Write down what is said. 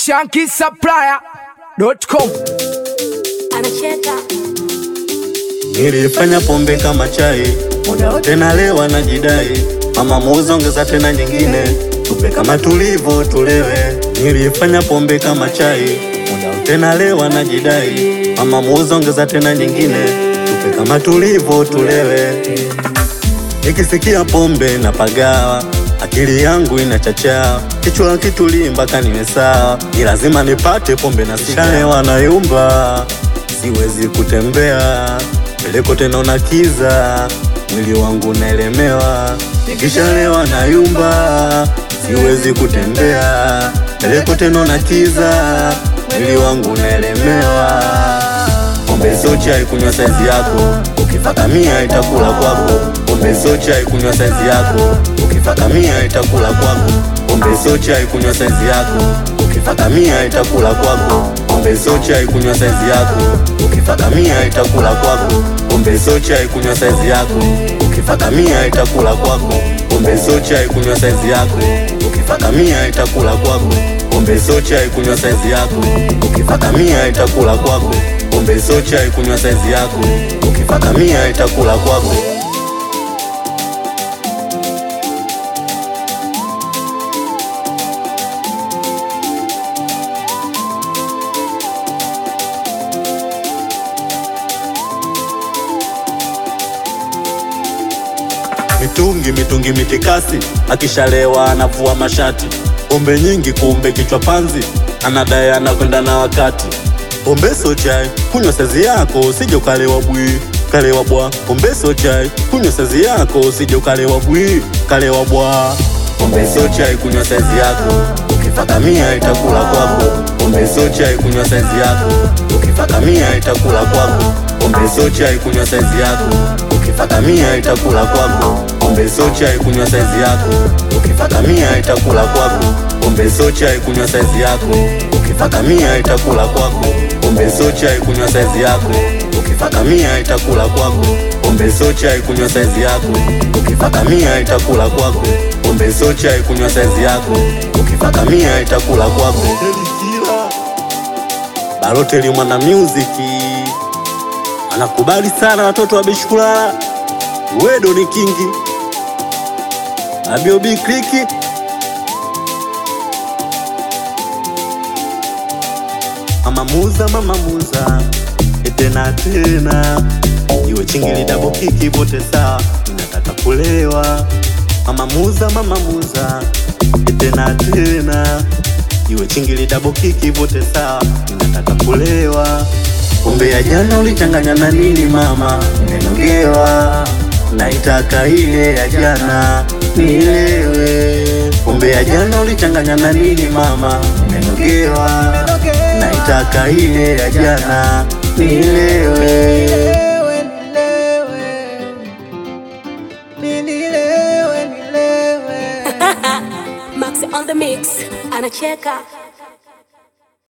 shankisupplier.com anacheka Nilifanya pombe kama chai, muda wote nalewa na jidai, mama muuza ongeza tena nyingine, tupe kama tulivyo tulewe. Nilifanya pombe kama chai, muda wote nalewa na jidai, mama muuza ongeza tena nyingine, tupe kama tulivyo tulewe. Nikisikia pombe na pagawa, akili yangu inachachaa, kichwa kitulii mpaka niwe sawa, ni lazima nipate pombe na sishalewa na yumba, siwezi kutembea peleko tena na kiza, mwili wangu naelemewa, nikishalewa na yumba, siwezi kutembea peleko tena na kiza, mwili wangu naelemewa pombe sio chai, kunywa saizi yako, ukifata mia itakula kwako. Pombe sio chai, kunywa saizi yako, ukifata mia itakula kwako. Pombe sio chai, kunywa saizi yako, ukifata mia itakula kwako. Pombe sio chai, kunywa saizi yako, ukifata mia itakula kwako. Pombe sio chai, kunywa saizi yako, ukifata mia itakula kwako. Pombe sio chai, kunywa saizi yako, ukifata mia itakula kwako. Pombe sio chai, kunywa saizi yako, ukifata mia itakula kwako pombe sio chai, kunywa saizi yako, ukifata mia itakula kwako. Mitungi mitungi mitikasi, akishalewa anavua mashati, pombe nyingi kumbe kichwa panzi, anadai anakwenda na wakati pombe sio chai, kunywa saizi yako usije ukalewa bwi kalewa bwa. Pombe sio chai, kunywa saizi yako usije ukalewa bwi kalewa bwa. Pombe sio chai, kunywa saizi yako ukifata mia itakula kwako. Pombe sio chai, kunywa saizi yako ukifata mia itakula kwako. Pombe sio chai, kunywa saizi yako ukifata mia itakula kwako. Pombe sio chai, kunywa saizi yako ukifata mia itakula kwako. Pombe sio chai, kunywa saizi yako ukifata mia itakula kwako. Pombe sio chai, kunywa saizi yako ukifata mia itakula kwako. Pombe sio chai, kunywa saizi yako ukifata mia itakula kwako. Pombe sio chai, kunywa saizi yako ukifata mia itakula kwako. Baloteli mwana muziki anakubali sana watoto wa Bishkulala, Wedo ni kingi Abiobi kliki Mama muza, mama muza, tena tena, iwe chingili dabo kiki bote sawa, ninataka kulewa. Mama muza, mama muza, tena tena, iwe chingili dabo kiki bote sawa, ninataka kulewa. Pombe ya jana ulichanganya na nini mama? Nimenogewa, naitaka ile ya jana nilewe. Pombe ya jana ulichanganya na nini mama? Nimenogewa, naitaka ile ya jana nilewe. Max on the mix anacheka